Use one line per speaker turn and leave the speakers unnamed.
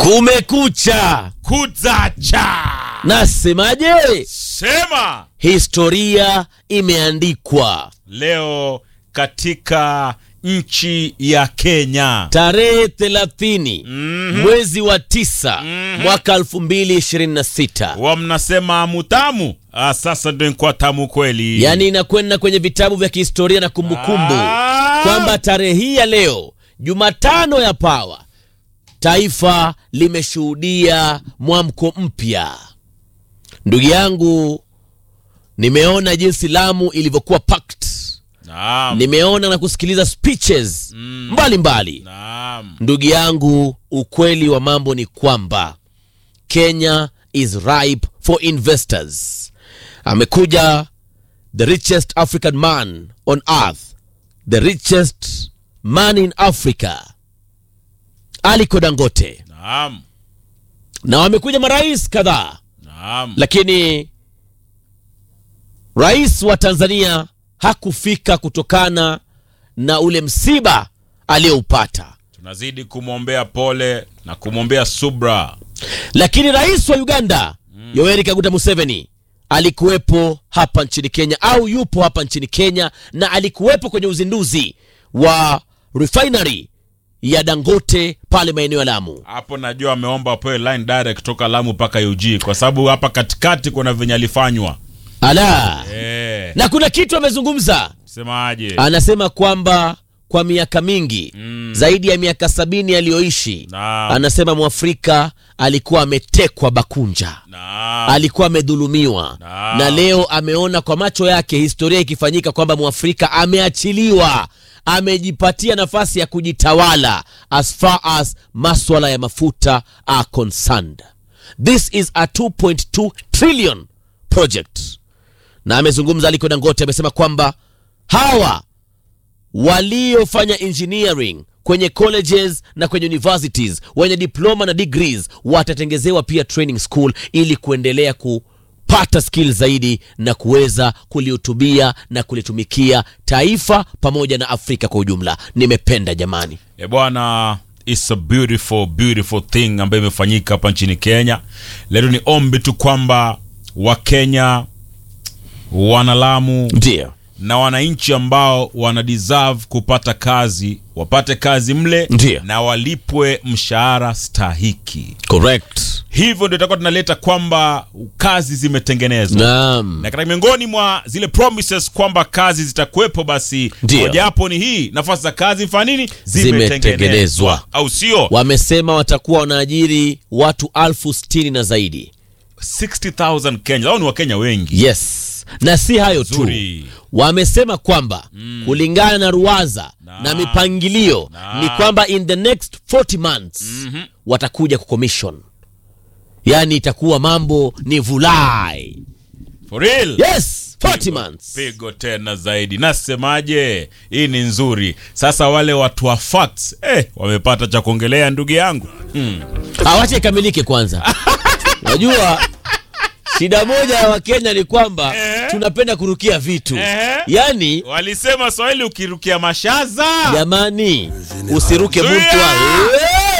Kumekucha,
kuzacha
nasemaje?
sema
Historia imeandikwa
leo katika nchi ya Kenya.
tarehe 30
Mhm.
mwezi wa tisa mwaka 2026,
Wa mnasema mutamu, ah, sasa ndio kwa tamu kweli.
yaani inakwenda kwenye vitabu vya kihistoria na kumbukumbu
Ah.
kwamba tarehe hii ya leo Jumatano ya Pawa, taifa limeshuhudia mwamko mpya. Ndugu yangu, nimeona jinsi Lamu ilivyokuwa packed.
Naam.
Nimeona na kusikiliza speeches mbalimbali mbali.
Naam.
Ndugu yangu, ukweli wa mambo ni kwamba Kenya is ripe for investors. Amekuja the richest African man on earth, the richest man in Africa, Aliko Dangote,
Naam.
na wamekuja marais kadhaa,
Naam.
lakini rais wa Tanzania hakufika kutokana na ule msiba aliyoupata.
Tunazidi kumwombea pole na kumwombea subra.
lakini rais wa Uganda Yoweri Kaguta Museveni alikuwepo hapa nchini Kenya au yupo hapa nchini Kenya na alikuwepo kwenye uzinduzi wa refinery ya Dangote pale maeneo ya Lamu.
Hapo najua ameomba apewe line direct kutoka Lamu mpaka UG kwa sababu hapa katikati kuna venye alifanywa.
Ala,
Eh,
na kuna kitu amezungumza,
semaje?
anasema kwamba kwa miaka mingi zaidi ya miaka sabini aliyoishi,
Naam.
anasema Mwafrika alikuwa ametekwa Bakunja.
Naam.
alikuwa amedhulumiwa
Naam.
na leo ameona kwa macho yake historia ikifanyika kwamba mwafrika ameachiliwa amejipatia nafasi ya kujitawala as far as maswala ya mafuta are concerned this is a 2.2 trillion project na amezungumza aliko dangote amesema kwamba hawa waliofanya engineering kwenye colleges na kwenye universities wenye diploma na degrees watatengezewa pia training school ili kuendelea kupata skill zaidi na kuweza kulihutubia na kulitumikia taifa pamoja na Afrika kwa ujumla. Nimependa jamani.
E bwana, it's a beautiful beautiful thing ambayo imefanyika hapa nchini Kenya. Leo ni ombi tu kwamba Wakenya, wanalamu
Ndio,
na wananchi ambao wana deserve kupata kazi wapate kazi mle
Ndiyo.
na walipwe mshahara stahiki.
correct.
Hivyo ndio itakuwa tunaleta kwamba kazi zimetengenezwa
Naam,
na katika miongoni mwa zile promises kwamba kazi zitakuwepo, basi
Ndiyo.
mojawapo ni hii, nafasi za kazi mfanya nini,
Zimetengenezwa.
au sio?
wamesema watakuwa wanaajiri watu alfu sitini na zaidi.
60,000 Kenya, au ni Wakenya wengi.
Yes, na si hayo tu,
Nzuri.
wamesema kwamba kulingana na ruwaza na, mipangilio
Naam.
ni kwamba in the next 40 months watakuja kucommission, yaani itakuwa mambo ni vulai.
For real.
Yes, 40 months.
Pigo tena zaidi, nasemaje? Hii ni nzuri. Sasa wale watu wa facts eh, wamepata cha kuongelea ndugu yangu hmm.
Awache ikamilike kwanza. Unajua shida moja ya Wakenya ni kwamba
Eh.
tunapenda kurukia vitu,
Eh.
yaani
Walisema Swahili ukirukia mashaza
jamani, usiruke
Zuia!
mtu wa-